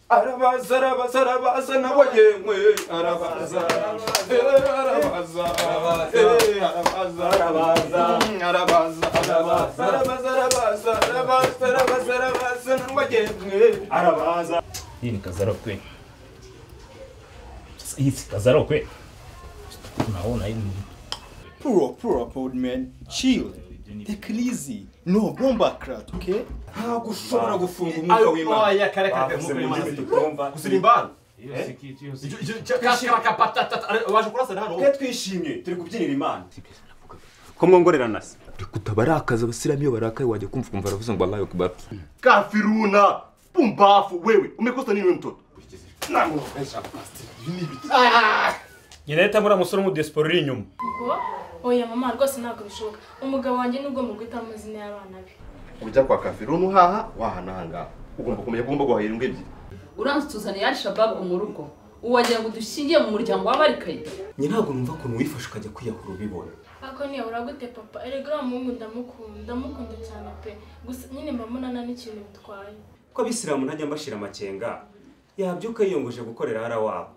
arabaza arabaza arabaza nabo yemwe arabaza eh, arabaza eh, arabaza arabaza arabaza arabaza arabaza arabaza arabaza arabaza nabo yemwe arabaza Hii ni kazarau kweli. Sasa hii si kazarau kweli. Unaona hii ni pull up pull up old man chill take it easy no bomba crowd okay ntabwo ushobora gufunga umwuka w'imana oya kare kare bavuze mu ndimi tutumva gusirimba waje kurasa hano twe twishimye turi kubyinira imana ko mwongorerana se kutabarakaza abasiramu iyo barakaye wajya kumva ukumva baravuze ngo Allahu Akbar kafiruna pumbafu wewe umekosa nini wewe mtoto Nyinahita muri amusoro mu diaspora uri inyuma. Ubwo oya mama rwose ntabwo bishoboka umugabo wanjye ni ugomba guhitamo amazina y'abana be ujya kwa kafiruna uhaha wahanahanga ugomba kumenya ko ugomba guhahira imbwa ebyiri uramutse utuzana ya shababu mu rugo wagira ngo dushingiye mu muryango w'abarikaye njye ntabwo numva ukuntu wifashe ukajya kwiyahura ubibona ariko niyabura gute papa erega uriya muhungu ndamukunda ndamukunda cyane pe gusa nyine mba mbonana n'ikintu bitwaye ko abisilamu ntajya mbashira amakenga yabyuka yiyongoje gukorera hara wabo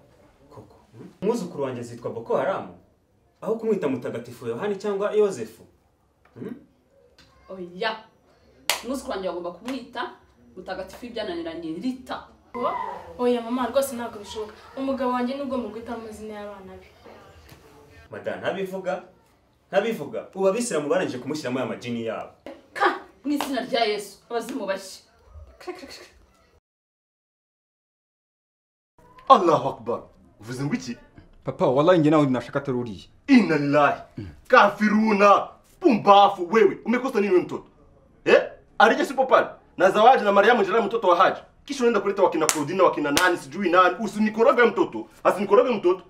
koko umwuzukuru wanjye zitwa boko haramu aho kumwita mutagatifu yohani cyangwa yozefu oya umwuzukuru wanjye bagomba kumwita mutagatifu w'ibyananiranye rita Ubwo oya mama rwose ntabwo bishoboka umugabo wanjye ni ugomba guhitamo amazina y'abana be mada ntabivuga ntabivuga ubu abisilamu barangije kumushyiramo aya majini yabo ka mu izina rya yesu abazimu bashya allahu akbar uvuze ngo iki papa wallahi njye nawe nashaka atari uriya ina lillahi kafiruna pumbafu wewe umekosa nini wewe mtoto eh arije sipo pale na zawadi na mariamu njira mtoto wa haji kisha unaenda kuleta wakina kurudina wakina nani sijui nani usinikoroge mtoto asinikoroge mtoto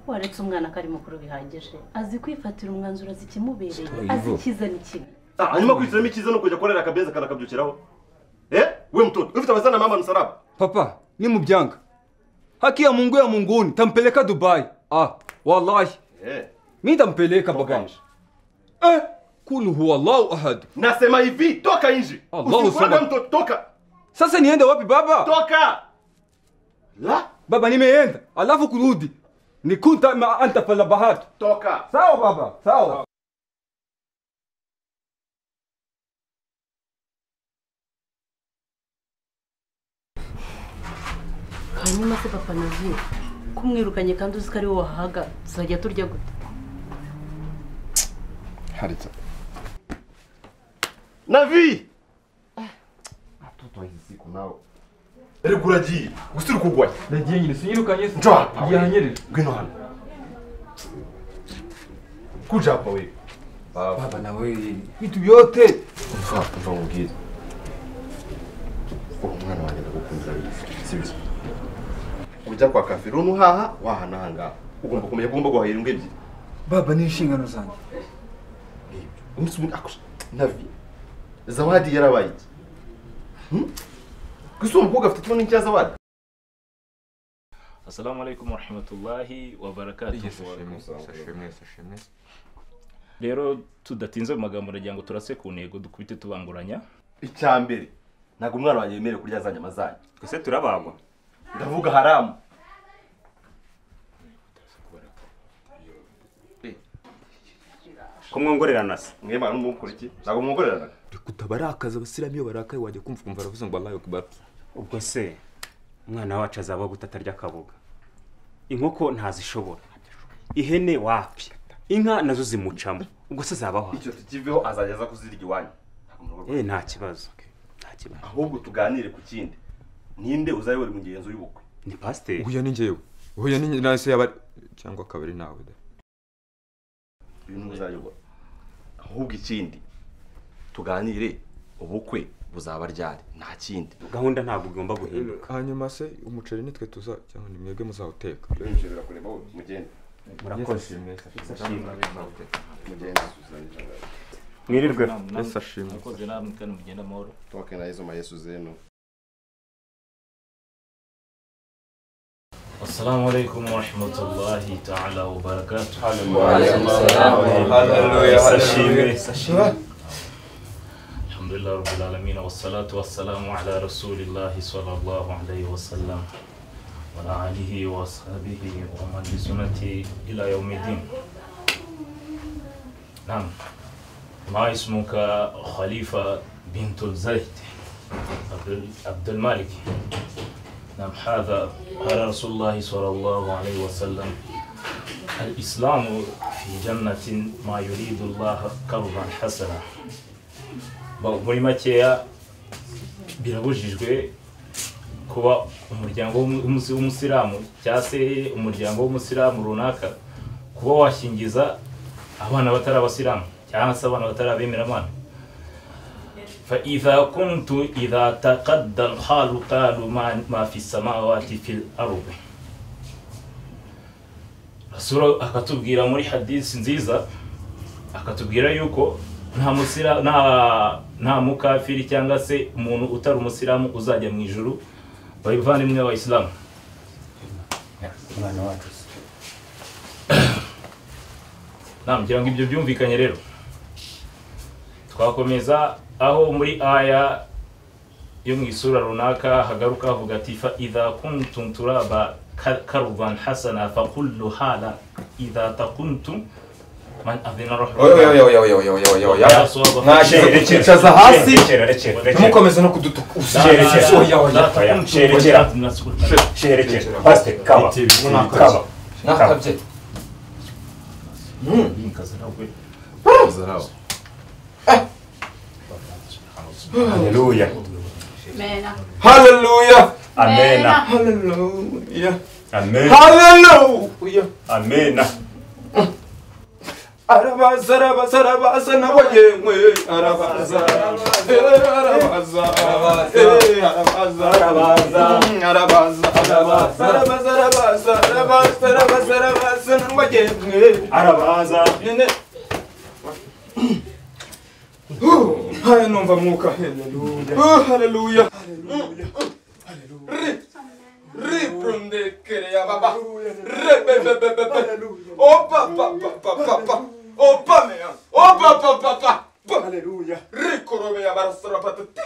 waretse umwana ko ari mukuru bihagije azi kwifatira umwanzuro azi ikimubereye Stoyivo. azi icyiza n'ikibi ah hanyuma kwishyiramo icyiza no kujya korera akabenzi akanakabyukiraho eh we mtoto ufite abazana na mama msalaba papa ni mubyanga haki ya mungu ya munguni tampeleka dubai ah wallahi eh mi tampeleka baba nje. eh kul huwa allahu ahad nasema hivi toka nje Allahu usinikoroge Akbar. mtoto toka sasa niende wapi baba toka la baba nimeenda alafu kurudi nikunta ma anta fala bahatu toka sawa baba sawa hanyuma se papa nagiye ko umwirukanye kandi uzi ko ari wowe wahaga tuzajya turya gute haritsa Navi! Mtoto hizi siku nao. Erega uragiye, usiri kugwaye. nagiye nyine sinyirukanye se Njo hapa we. yanyerera Ngwino hano. Kuja hapa wewe. Baba, baba nawe vitu vyote mfa, mfa ungeze. Uwo mwana wanjye ndagukundira bifu. Sibyo. Ujya kwa kafirunu haha wahananga. Ugomba kumenya ko ugomba guhahira imbwa ebyiri. baba ni inshingano zanjye Umunsi umwe akusha. Navi. Zawadi yarabaye iki? Hmm? Gusa uwo mukobwa afite ikibazo n'icya zawadi? assalamu alaikum warahmatullahi wabarakatuh rero tudatinze mu magambo ndagira ngo turase ku ntego dukubite tubanguranya icya mbere ntabwo umwana wanjye yemerewe kurya za nyama zanyu twese turabagwa ndavuga haramu ko mwongorerana se mwemana n'umukuru iki ntabwo mwongorerana kutabarakaza abasiramu iyo barakaye wajya kumva ukumva baravuze ngo Allahu Akbar ubwo se umwana wacu azaba gute atarya akaboga inkoko ntazishobora ihene wapi inka nazo zimucamo ubwo se zabaho icyo tukiveho azageza kuzirya iwanyu Ntabwo murogwa. eh nta kibazo nta kibazo ahubwo tuganire ku kindi ninde uzaba uri mugenzi w'ubukwe ni pasiteri uhuya ni njyewe uhuya ni nawe se yaba cyangwa akaba ari nawe da uyu niwe uzayobora ahubwo ikindi tuganire ubukwe buzaba ryari nta kindi gahunda ntabwo igomba guhinduka hanyuma se umuceri nitwe tuza cyangwa ni mwebwe muzawuteka turinjirira kureba wowe mugende murakoze mugende mwirirwe ese ashimwe namwe kandi mugenda amahoro toke na yesu ma yesu zeno assalamu alaikum warahmatullahi ta'ala wabarakatuh Waalaikumsalam. Haleluya, haleluya. sashime sashime الحمد لله رب العالمين والصلاة والسلام على رسول الله صلى الله عليه وسلم وعلى آله وأصحابه ومن بسنته إلى يوم الدين نعم ما اسمك خليفة بنت الزيت عبد- عبد المالك نعم هذا قال رسول الله صلى الله عليه وسلم الإسلام في جنة ما يريد الله قرضا حسنا Ba- muri makeya birabujijwe kuba umuryango w'umu- w'umusi- w'umusilamu cyangwa se umuryango w'umusilamu runaka kuba washingiza abana batari abasilamu cyangwa se abana batari abemeramana فإذا كنت إذا تقدى الحال قالوا ما, ما في السماوات في الأرض Rasul akatubwira muri hadisi nziza akatubwira yuko nta musira nta nta mukafiri cyangwa se umuntu utari umusilamu uzajya mu ijuru bavandimwe b'abayisilamu umwana wacu se ngira ngo ibyo byumvikanye rero twakomeza aho muri aya yo mu isura runaka hagaruka havuga ati fa idha kuntum turaba ka- karban hasana fa kullu hala idha takuntum man adhina rahman Oya, oya, oya, oya, oya, oya, oya, oya. Mwakira kukicaza hasi, ntimukomeze no kudutuka. Usa- oya, oya, oya. Shit. Shit. Biti, unakabye. Nakabye. Mm. haleluya mena Hallelujah. amena Hallelujah. amena Hallelujah. amena Arabaza, arabaza, arabaza, nawe yemwe. Arabaza, eh, arabaza, eh, arabaza, mm, arabaza, arabaza, arabaza, arabaza, arabaza, arabaza, arabaza, nawe yemwe. Nyine. Uh, haya numva mwuka haleluya haleluya Rip from the Kerea Baba. Oh papa papa papa. Oh pamea. Oh papa papa. Hallelujah. Ricorome ya barasara patati.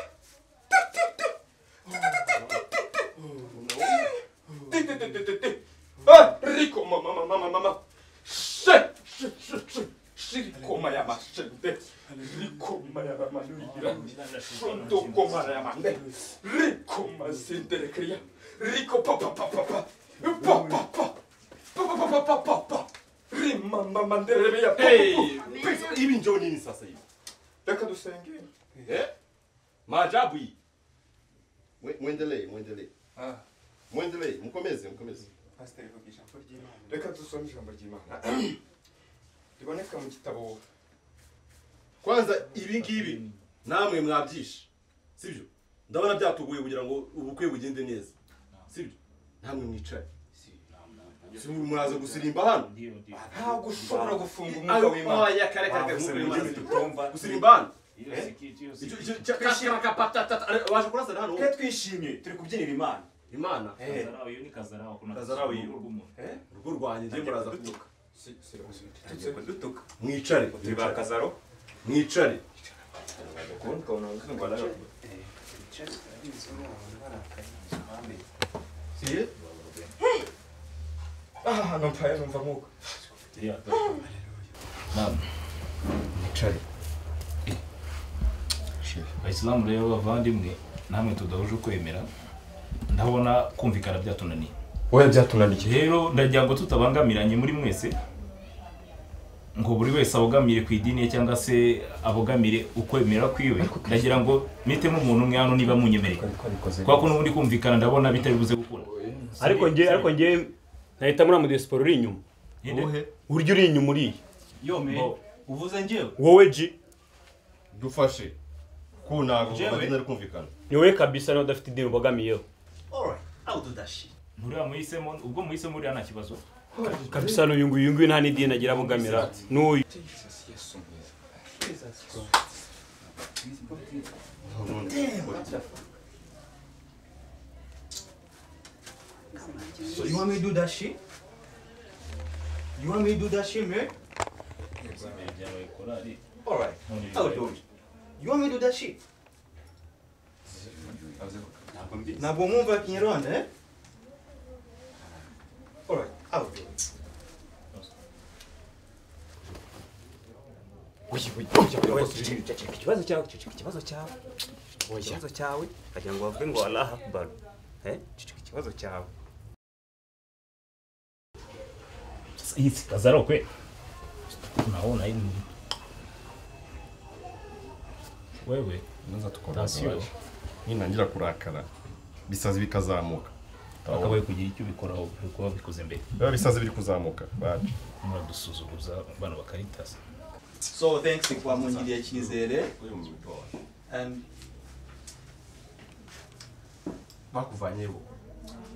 Ah, Rico mama mama mama mama. Shit shit shit shit. Shirikoma ya mashende. Rikoma ya manuira. Shondo koma ya mande. Rikoma sendere kriya. Rico pa pa pa pa pa. Pa pa pa. Pa pa pa pa pa pa. Rima mama ndere ya. Hey. Pesa, Hivi njoo nini sasa hivi? Reka dusenge. Eh? Maajabu hii. Mwe- Mwendelee, mwendelee. Ah. Mwendelee, mkomeze, mkomeze. Pasiteri vuga ijambo ry'Imana. Reka dusome ijambo ry'Imana. Riboneka mu gitabo Kwanza ibi ngibi namwe mwabyishe. Sibyo? Ndabona byatuguye kugira ngo ubukwe bugende neza. Sibyo? Namwe mwicaye. Si muraza gusirimba hano? ntabwo ushobora gufunga umwuka w'Imana. Oya, kare kare kare Wavumbuye gusirimba ibindi tutumva. Gusirimba hano? Iyo Eh? sikiti, iyo Icyo- sikiti. icyo- cya- kakira kapatatata. Ari- Waje kurasana hano? Twe twishimye turi kubyinira Imana. Imana. Kazarawe, iyo ni Kazarawe, kuna Kazarawe iyo. urugo rw'umuntu. Eh? Urugo rwanjye ngiye muraza kuduka. Si- si- Tugiye kudutuka. Mwicare. Tuba Kazaro. Mwicare. Ubundi ukabona ubundi ngo arara. Si? Ah, numva numva mwuka. Yeah, that's right. Naam. Abayisilamu rero bavandimwe namwe tudahuje ukwemera ndabona kumvikana byatunaniye Oya byatunaniye. rero ndagira ngo tutabangamiranye muri mwese ngo buri wese abogamire ku idini ye cyangwa se abogamire ukwemera kwiwe ndagira ngo mitemo umuntu umwe hano niba munyemereye kubera ko n'ubundi kumvikana ndabona bitari buze gukura ariko njye ariko njye nahita muri amudesiporo uri inyuma urya uri inyuma uriye Bo. uvuze njyewe wowe ji dufashe ko ntabwo Njyewe? bagenda ari kumvikana ni wowe kabisa nawe udafite idini ubogamiyeho alright i'll do that shit nturiya muhisemo ubwo muhisemo uriya nta kibazo kabisa n'uyu nguyu uyu nguyu nta n'idini agira abogamira n'uyu so you want me to do that shit you want me to do that shit man alright i'll do it you want me to do that shit ntabwo mwumva kinyarwanda eh alright i'll do it ikibazo cyawe ceceka ikibazo cyawe ikibazo cyawe wagira ngo bavuge ngo allah akbar Eh, ceceka ikibazo cyawe hizi kazi yao kweli unaona hii ni- wewe maze Tansiyo. ninangira kurakara bisazi bikazamuka wakabaye kugira icyo ubikoraho kuba bikoze mbere biba bisazi biri kuzamuka baje muradusuzuguza bana bakaritasa so thanks twamwongereye icyizere and bakuvanyeho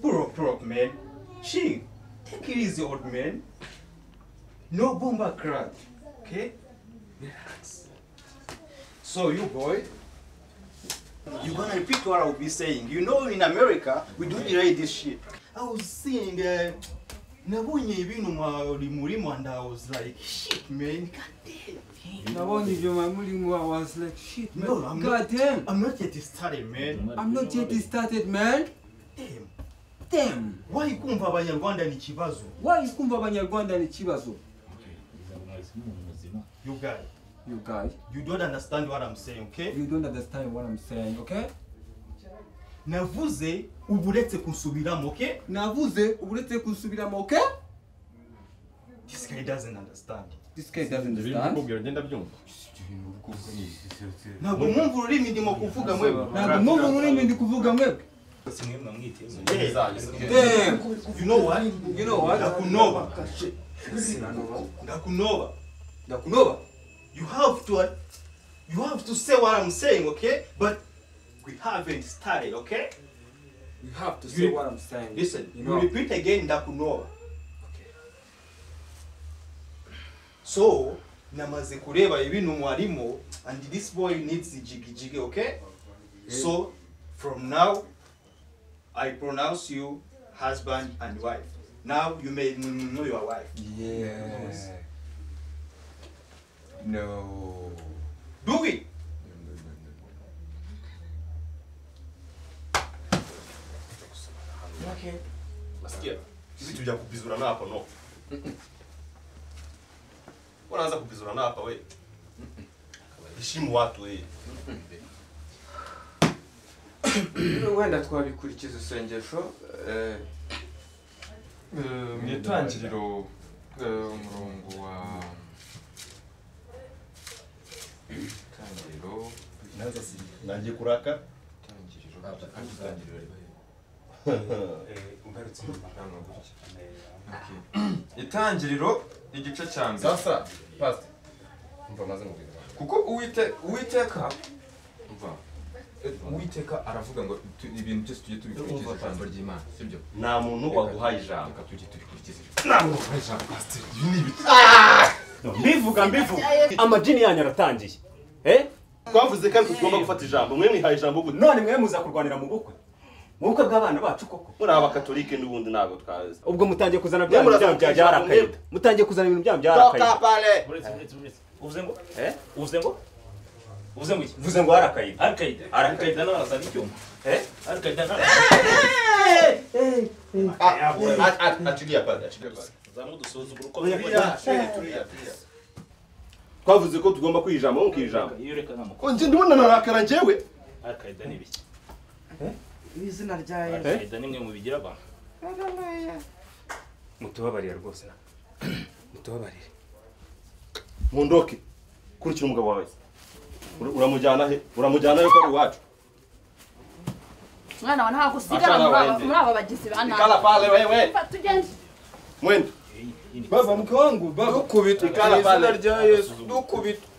Bro, bro, man. Chill. Take it easy, old man. No bomba crowd. Okay? Relax. So, you boy, you're gonna repeat what I'll be saying. You know, in America, we do delay this shit. I was seeing, uh, nabonye ibintu mwa rimurimo and I was like, shit, man. God damn. nabonye ibyo mamurimo I was like shit man No, I'm god not, damn I'm not yet started, man. I'm not yet started man Damn. damn why kumva abanyarwanda ni ikibazo why kumva abanyarwanda ni ikibazo You guy. You guy. You don't understand what I'm saying, okay? You don't understand what I'm saying, okay? navuze ubu uretse kunsubiramo okay navuze ubu uretse kunsubiramo okay this guy doesn't understand this guy doesn't ndabikubwira ngenda byumva ntabwo mwumva ururimi ndimo kuvuga mwebwe ntabwo mwumva ururimi ndi kuvuga mwebwe Damn. you know what you know what ndakunoba ndakunoba ndakunoba you have to you have to say what I'm saying okay but we haven't started okay you have to say what I'm saying listen you, repeat again ndakunoba so namaze kureba ibintu mwarimo and this boy needs ijigijige okay so from now i pronounce you husband and wife now you may know your wife yeah no do it nasikia vitu vya kupizurana hapa no unaanza kupizurana hapa we heshimu watu we wenda twabikurikiza isengesho eh, eh, mu itangiriro eh, umurongo wa itangiriro naza si nagiye kuraka itangiriro igice cya mbere sasa pastor mva maze mubwira abantu. kuko uwite uwiteka umva eh, uwiteka aravuga ngo tu- ibintu byose tujye tubikurikiza ijambo ry'imana sibyo nta muntu waguhaye ijambo reka tujye tubikurikiza nta muntu waguhaye ijambo pastor ibi ni ibiki Ah! mbivuga mbivuga amajini yanyu aratangiye eh twavuze kandi tugomba gufata ijambo mwe mwihaye ijambo gute none mwe muza kurwanira mu bukwe mu bukwe bw'abana bacu koko muri abakatolike n'ubundi ntabwo twazi ubwo mutangiye kuzana Mwe bya bintu muraza byanyu kugira ijambo byarakaye mwebwe. mutangiye kuzana ibintu byanyu Toka byarakaye pale Uretse, uretse, uretse. uvuze ngo eh uvuze ngo uvuze ngo iki Uvuze ngo Al-Qaeda. arakaida arakaida n'arasa n'icyuma eh arakaida acilia pale acilia pale n'arasa twavuze ko tugomba kwiha ijambo nko ijambo ko njye ndibona narakara njyewe arakaida ni ibiki mu izina rya yesu arakaida ni mwe mu bigira abantu mutubabarire rwose mutubabarire mundoke kurikira umugabo wawe Ura- uramujyana he uramujyana he ko ari iwacu mwana wa ntabwo usigara Achana muri aba- waende. muri aba bagizi ba nabi Ikala pale wewe. Fa- tugende mwenda baba mke wangu baba dukubita Ikala mu izina pale. rya yesu dukubita